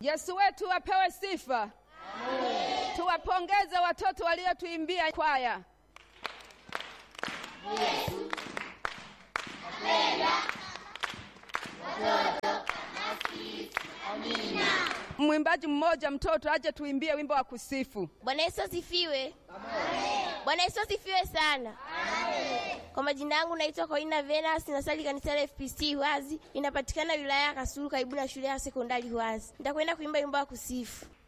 Yesu wetu apewe sifa. Tuwapongeze watoto waliotuimbia kwaya. Mwimbaji mmoja mtoto aje tuimbie wimbo wa kusifu. Bwana Yesu asifiwe. Bwana Yesu asifiwe sana. Kwa majina yangu naitwa Koina Venus, nasali kanisa la FPC Hwazi, inapatikana wilaya ya Kasulu karibu na shule ya sekondari Hwazi. Nitakwenda kuimba wimbo wa kusifu.